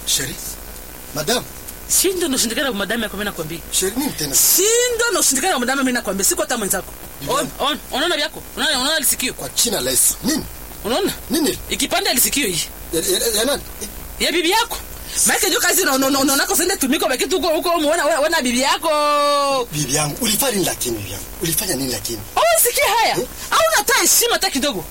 Sheri. Madam, Shindo noshindikana kwa madame yako mimi nakwambia. Sheri nini tena? Shindo noshindikana kwa madame mimi nakwambia. Siko hata mwenzako. On, on, unaona vyako? Unaona unaona lisikio? Kwa jina la Yesu. Nini? Unaona? Nini? Ikipanda lisikio hii. Ya, ya, ya nani? Ya bibi yako. Maana ndio kazi na unaona kwa sende tumiko baki tu huko huko umeona wewe na bibi yako. Bibi yangu, ulifanya nini lakini bibi yangu? Ulifanya nini lakini? Au usikie haya? Au unatoa heshima hata kidogo?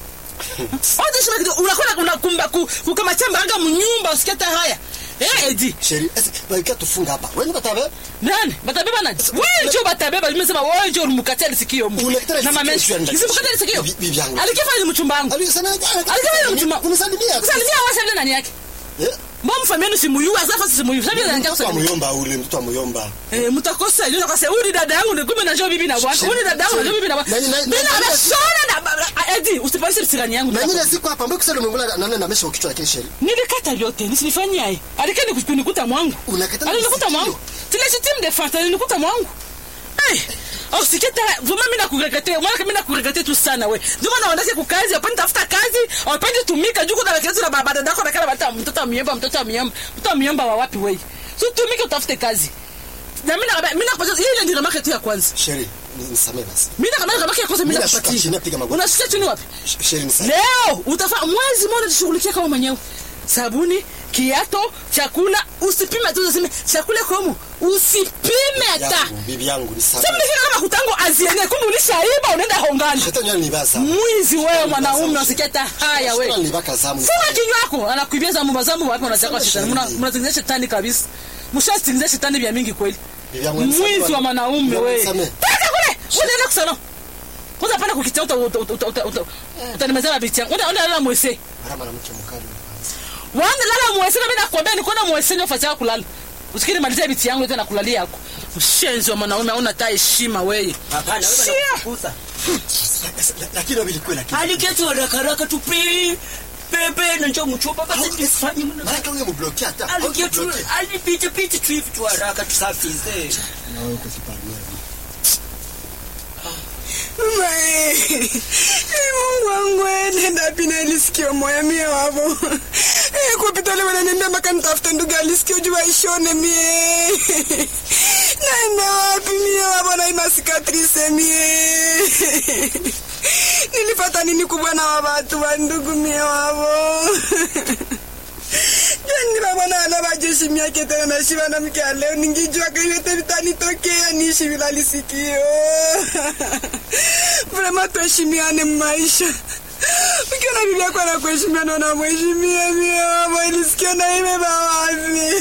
Au heshima kidogo unakwenda unakumba kukama chamba anga mnyumba usikie hata haya. Eh, Edi. Sheri, esi, baika tufunga hapa. Wewe batabe? Nani? Batabeba nani? Wewe njoo batabeba, nimesema wewe njoo unimkatia lisikio mu. Unakatala Na mama lisikio, yangu. sio Nisimkatia lisikio. Bibi- bibi yangu. Alikifanya ni mchumba wangu. Alisema Alikifanya ni mchumba. Unisalimia. Kusalimia wasa ndio nani yake? Eh? Mbona mfamieni simuyu, sasa simuyu. Sasa ndio Mtoto wa kusalimia. muyomba ule, mtoto wa muyomba. Eh, mtakosa ile kwa sababu huyu dada yangu ni kumbe na njoo bibi na bwana. Huyu dada yangu na njoo bibi na bwana. Na- na- na- Mimi na- na shona na Edi, usipandishe sirani yangu. Na nyingine siku hapa, mbona kusema umemla nani na mesha kichwa yake Sheri? Nilikata vyote, nisinifanyia hii. Alikeni kunikuta mwangu. Unakata Alinikuta lisikio. mwangu. Tile sitim de fanta alinikuta mwangu. Eh, au siketa vuma mimi nakuregatea, mwana mimi nakuregatea tu sana we. Ndio maana wanataka kukazi, hapana tafuta kazi, hapana tumika juu kuna kazi na baba dada yako na kala bata mtoto miomba, mtoto miomba, mtoto miomba wa wapi we? So tumike utafute kazi. Na mimi na mimi nakupatia ile ndio market ya kwanza. Sheri, nisamee basi. Mimi na market ya kwanza mimi Mimi nashuka chini, nakupatia. napiga magoti. Unasikia chini wapi? Sh- Sheri nisamee. Leo utafaa mwezi mmoja jishughulikia kama mwenyewe. Sabuni, kiato, chakula, usipime tu useme chakula komo. Usipime hata. Yangu, Bibi yangu nisamee. Sasa mnafika kama kutango aziene kumbe ulishaiba unaenda hongani. Shetani yeye nibaza. Mwizi wewe mwanaume usikia hata haya wewe. Shetani nibaka zamu. Funga kinywa yako anakuibia zamu mazamu wapi unachaka Sema shetani. shahidi. Mnatengeneza shetani kabisa. Mshatengeneza shetani vya mingi kweli. Bibi yangu nisamee. Mwizi wa mwanaume Bibi yangu wewe. nisamee. Paka kule. Unaenda kusana. Kwanza pana kukitia uta uta uta uta uta. Utanimezea mabiti yangu. Unaenda unaenda mwese. Mara mwanamke mkali. Wanda lala mwese na mimi nakwambia niko na mwese ndio fanya kulala. Usikiri malizia biti yangu tena kulalia yako. Mshenzi wa mwanaume hauna hata heshima wewe. Hapana, wewe Shia. unakufukuza. Lakini wabili kweli lakini. Aliketi haraka haraka tu pi pepe na njoo mchupa basi tusifanye mna. Mara kama ungemblokea hata. Aliketi ungemblokea. alipita pita tu hivi tu haraka tusafize. Na wewe uko kiparia. Mungu wangu nenda pina ilisikio moya mie wavo Eh, kupita leo wananiambia mpaka nitafute ndugu alisikio juu aishone mie naenda wapi mie wavo na ima sikatrise mie nilipata nini kubwa na wa watu wa ndugu mie wavo yani babona ana bajeshi miake tena naishi mwanamke ya leo ningijua kaiyote vitanitokea niishi bila lisikio vrema tuheshimiane mmaisha ukiona bibi yako anakuheshimiana unamheshimia mie wamo ilisikio na imeba wapi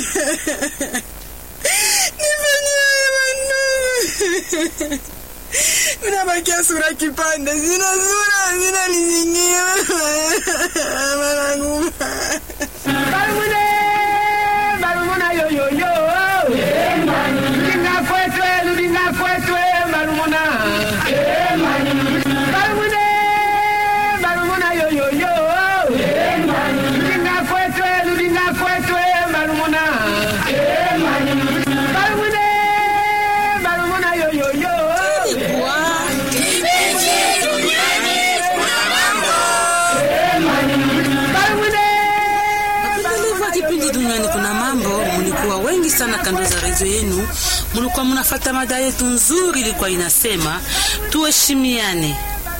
nifanyie manuu unabakia sura kipande zina sura zina lizingia manangu Barumune, barumuna yo yo yo. Ludinga kwetwe, ludinga kwetwe, barumuna. Barumune, barumuna yo yo yo. Ludinga kwetwe, ludinga kwetwe, barumuna. Barumune, barumuna yo yo yo. Barumune. Mlikuwa kipindi duniani kuna mambo, mlikuwa wengi sana kando za redio yenu, mlikuwa mnafata mada yetu nzuri, ilikuwa inasema tuheshimiane.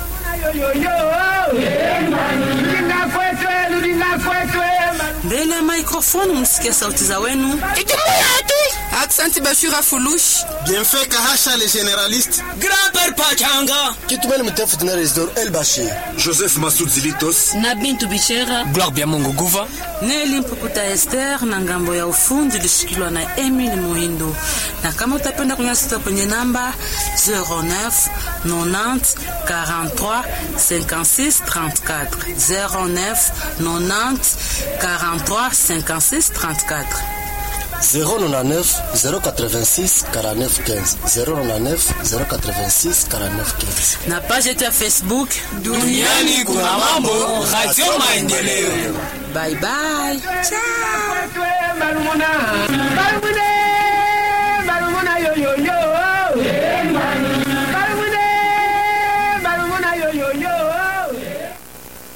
Ludinga kwetwe, ludinga kwetwe, Mbele ya microphone mlisikia sauti za wenu. Aksanti Bashura Fulush. Bienfait Kahasha le généraliste. Grand-père Pachanga. Kitumeni mtefu tena Resdor El Bashir. Joseph Masud Zilitos. na Bintu Bichera Gloire bien Mungu Guva. Neli Mpukuta Esther na ngambo ya ufundi ilishikiliwa na Emily Muhindo. Na kama utapenda kunyasita kwenye namba 09 90 43 56 34 09 90 43 56 34 099 086 49 15 099 086 49 15 na page yetu ya Facebook. Duniani kuna mambo, Radio Maendeleo. Bye bye. kwetwe, barumuna. Barumune.